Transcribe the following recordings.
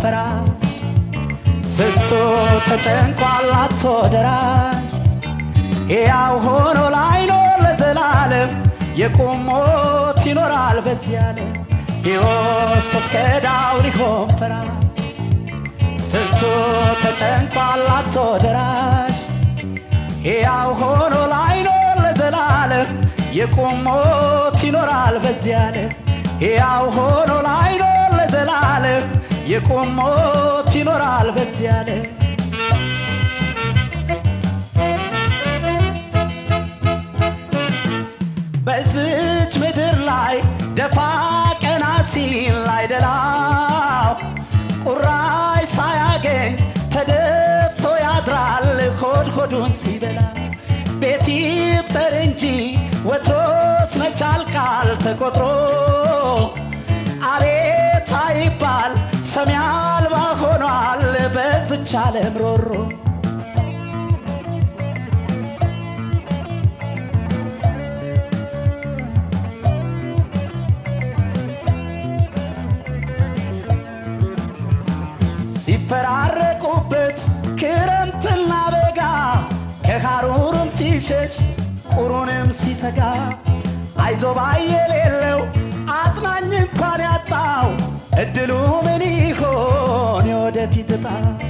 ፈራሽ ስንቱ ተጨንቋል አጥቶ ደራሽ ሕያው ሆኖ ላይኖር ለዘላለም የቁም ሞት ይኖራል በዚህ ዓለም ሕይወት ስትከዳው ሊሆን ፈራሽ ስንቱ ተጨንቋል አጥቶ ደራሽ ሕያው ሆኖ ላይኖር ለዘላለም የቁም ሞት ይኖራል በዚህ ዓለም ሕያው ሆኖ ላይኖር ለዘላለም የቁም ሞት ይኖራል በዚህ ዓለም በዝች ምድር ላይ ደፋ ቀና ሲል አይደላው ቁራሽ ሳያገኝ ተደፍቶ ያድራል ሆድ ሆዱን ሲበላ ቤት ይፍጠር እንጂ ወትሮስ መቻል ቃል ተቆጥሮ አቤት አይባል ሰሚ አልባ ሆኗል በዝች ዓለም ሮሮ ሲፈራረቁበት ክረምትና በጋ ከሐሩርም ሲሸሽ ቁሩንም ሲሰጋ አይዞባ የሌለው አጽናኝ እንኳን ያጣው እድሉ ምን ይሆን የወደፊት እጣ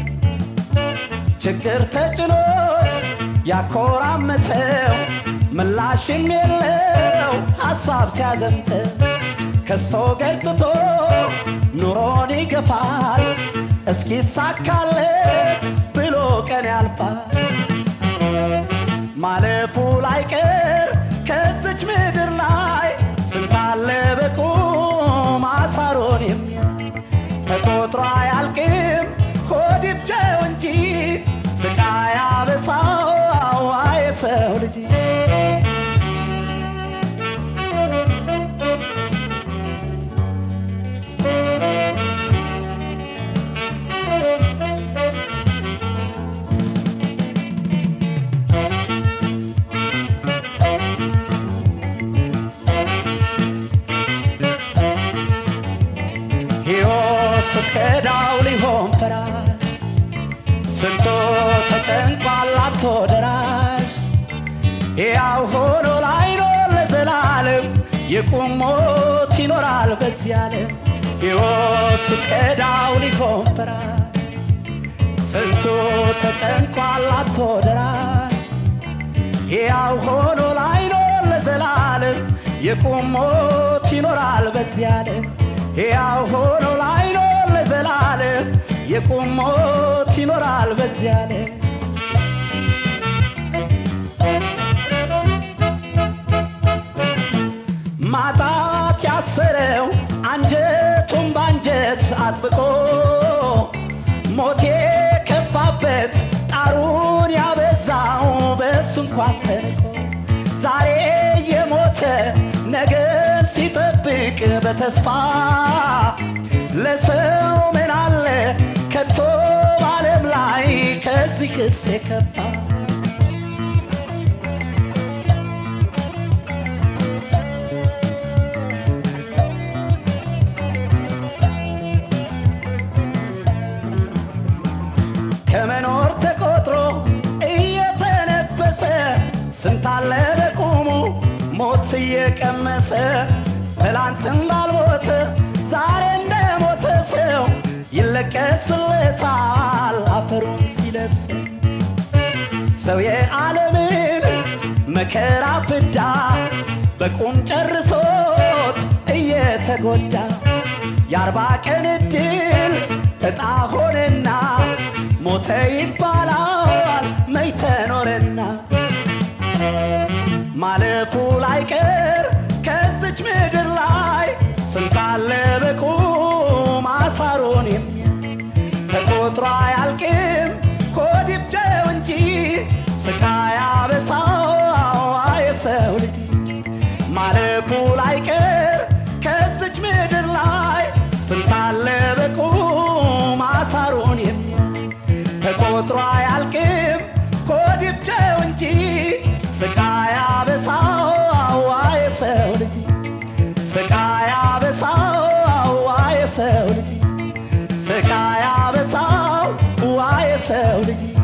ችግር ተጭኖት ያኮራመተው ምላሽም የለው ሐሳብ ሲያዘምተው ከስቶ ገርጥቶ ኑሮን ይገፋል እስኪሳካለት ብሎ ቀን ያልፋል ማለፉ ላይቀር ከዝች ምድር ላይ ስንታለ በቁም አሳሮን የሚያይ ተቆጥሮ አያልቅም ሆድ ይብጀው እንጂ ስቃይ አበሳው የሰው ልጅ ሕይወት ስትከዳው ሊሆን ፈራሽ ስንቶ ተጨንቋል አጥቶ ደራሽ ሕያው ሆኖ ላይኖር ለዘላለም የቁም ሞት ይኖራል በዚህ ዓለም ሕይወት ስትከዳው ሊሆን ፈራሽ ስንቱ ተጨንቋል አጥቶ ደራሽ ሕያው ሆኖ ላይኖር ለዘላለም የቁም ሞት ይኖራል በዚህ ዓለም ሕያው ሆኖ ላይኖር ለዘላለም የቁም ሞት ይኖራል በዚህ ዓለም ማጣት ያሰረው አንጀቱን ባንጀት አጥብቆ ሞት የከፋበት ጣሩን ያበዛው በሱ እንኳን ተንቆ ዛሬ የሞተ ነገን ሲጠብቅ በተስፋ ለሰው ምን አለ ከቶ በዓለም ላይ ከዚህ ክስ የከፋ ከመኖር ተቆጥሮ እየተነበሰ ስንታለ በቁሙ ሞት እየቀመሰ ትላንት እንዳልሞተ ዛሬ እንደሞተ ሰው ይለቀስለታል አፈሩን ሲለብስ ሰው የዓለምን መከራ ፍዳ በቁም ጨርሶት እየተጎዳ የአርባ ቀን እድል እጣ ሆነና ሞተ ይባላል መይተ ኖረና ማለፉ ላይቀር ከዝች ምድር ላይ ስንታለ በቁም አሳሮን የሚያይ ተቆጥሮ አያልቅም ሆድ ይብጀው እንጂ ስቃይ አበሳው የሰው ልጅ ማለፉ ላይቀር ከዝች ምድር ላይ ስንታለ በቁም አሳሮን የሚያይ ተቆጥሮ አያልቅም ሆድ ይብጀው እንጂ ስቃይ አበሳው የሰው ልጅ ስቃይ አበሳው የሰው ልጅ ስቃይ የሰው ልጅ